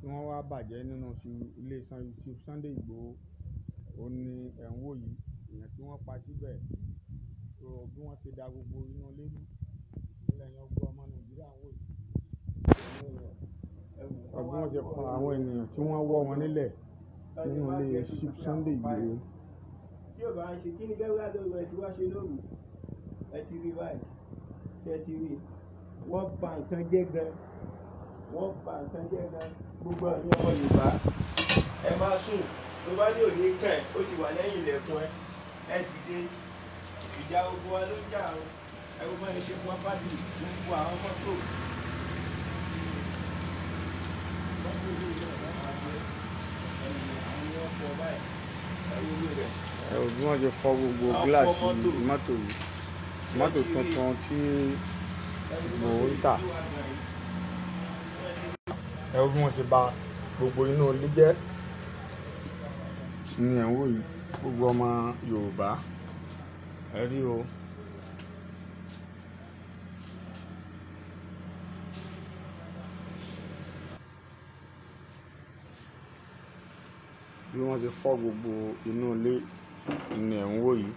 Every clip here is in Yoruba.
wọ́n wá bàjẹ́ nínú ilé Chief Sunday Igboho òun ni ẹ̀ ń wò yìí èèyàn tí wọ́n pa síbẹ̀ so bí wọ́n ṣe da gbogbo inú ilé rú ilẹ̀ yẹn gbọ́ ọmọ Nàìjíríà ń wò yìí bí wọ́n ṣe pa àwọn ènìyàn tí wọ́n wọ́ wọn nílẹ̀ nínú ilé Chief Sunday Igboho. tí ò bá ń ṣe kí ni bẹ́ẹ̀ wá lóru ẹ ti wá ṣe lóru ẹ ti rí báyìí ṣe ti rí wọ́n bà nǹkan jẹ́ gan wọ́n bà nǹkan jẹ́ gan gbogbo ẹ̀yin ọmọ Yorùbá ẹ má sùn tó bá ní òní kàn ẹ́ ó ti wà lẹ́yìn ilẹ̀kùn ẹ ẹ dìde ìjà ogun wa ló ń jà o ẹ gbogbo ẹni ṣe fún apáàdì gbogbo àwọn mọ́tò. mọ́tò yìí náà wọ́n máa gbé ẹ̀yìn àwọn ni wọ́n fọ báyìí ẹ wo ilé rẹ̀. ẹ ò bí wọ́n ṣe fọ́ gbogbo Wọ́n fọ́ gíláàsì mọ́tò. mọ́tò yìí mọ́tò tuntun tí Igboho ń tà ẹ wo bí wọ́n ṣe bà gbogbo inú ilé jẹ́ ní ẹ̀ ń wò yìí gbogbo ọmọ Yorùbá ẹ rí o. bí wọ́n ṣe fọ́ gbogbo inú ilé ní ẹ̀ ń wò yìí.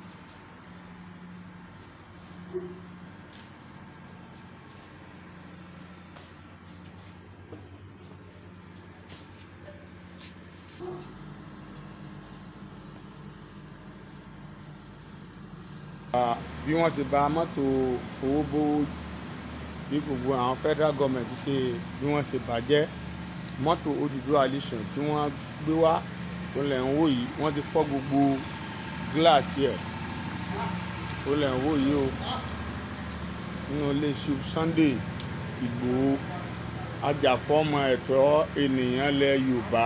Ah, bí wọ́n ṣe bà mọ́tò owó bówó bí gbogbo àwọn federal government ṣe bí wọ́n ṣe bàjẹ́ mọ́tò Odùduwà Nation tí wọ́n gbé wá tó lẹ̀ ń wò yìí wọ́n ti fọ́ gbogbo gíláàsì ẹ̀ tó lẹ̀ ń wò yìí o nínú ilé Chief Sunday Igboho ajàfọ́mọ ẹ̀tọ́ ènìyàn lẹ̀ Yorùbá.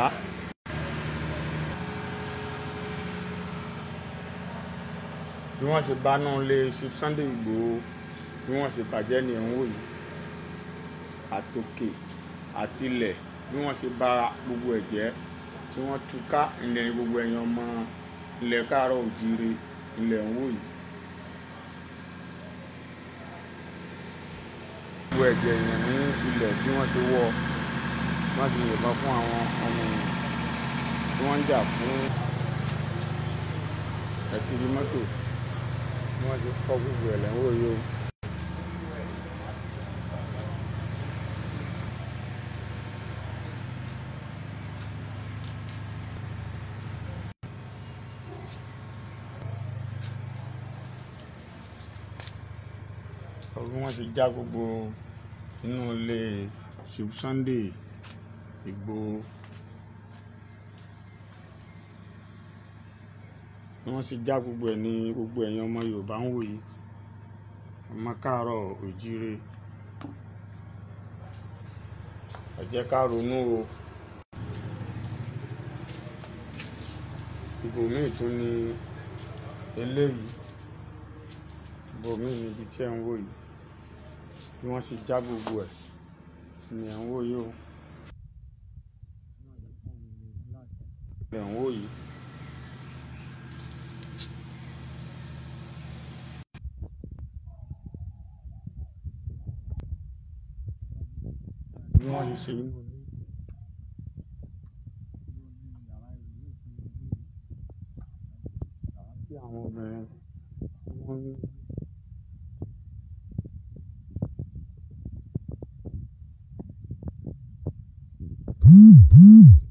bí wọ́n ṣe bá náà lé Chief Sunday Igboho bí wọ́n ṣe bàjẹ́ ní ẹ̀ ń wò yìí àtòkè àtilẹ̀ bí wọ́n ṣe bà gbogbo ẹ̀ jẹ́ tí wọ́n túká ilẹ̀ gbogbo ẹ̀yàn ọmọ ilẹ̀ káàárọ̀ òjíire ilẹ̀ ń wò yìí. gbogbo ẹ̀jẹ̀ èèyàn ní ilẹ̀ bí wọ́n ṣe wọ́ wọ́n ti yìnbọn fún àwọn ọmọ èèyàn tí wọ́n ń jà fún ẹ̀tìrì mọ́tò bí wọ́n ṣe fọ́ gbogbo ẹ̀ lẹ́wọ̀ yìí o. bí wọ́n ti já gbogbo inú ilé Chief Sunday Igboho bí wọ́n ti já gbogbo ẹ̀ ní gbogbo ẹ̀yin ọmọ Yorùbá ń wò yìí ọmọ káàárọ̀ òjíire ẹ jẹ́ ká ronú o ibòmíì tún ni eléyìí ibòmíì níbi tí ẹ ń wò yìí bí wọ́n ṣe já gbogbo ẹ̀ ni ẹ̀ ń wò yìí o ẹ̀ ń wò yìí. bí wọ́n ṣe ṣe inú ilé. tí àwọn obìnrin tí wọ́n ń Mm-hmm.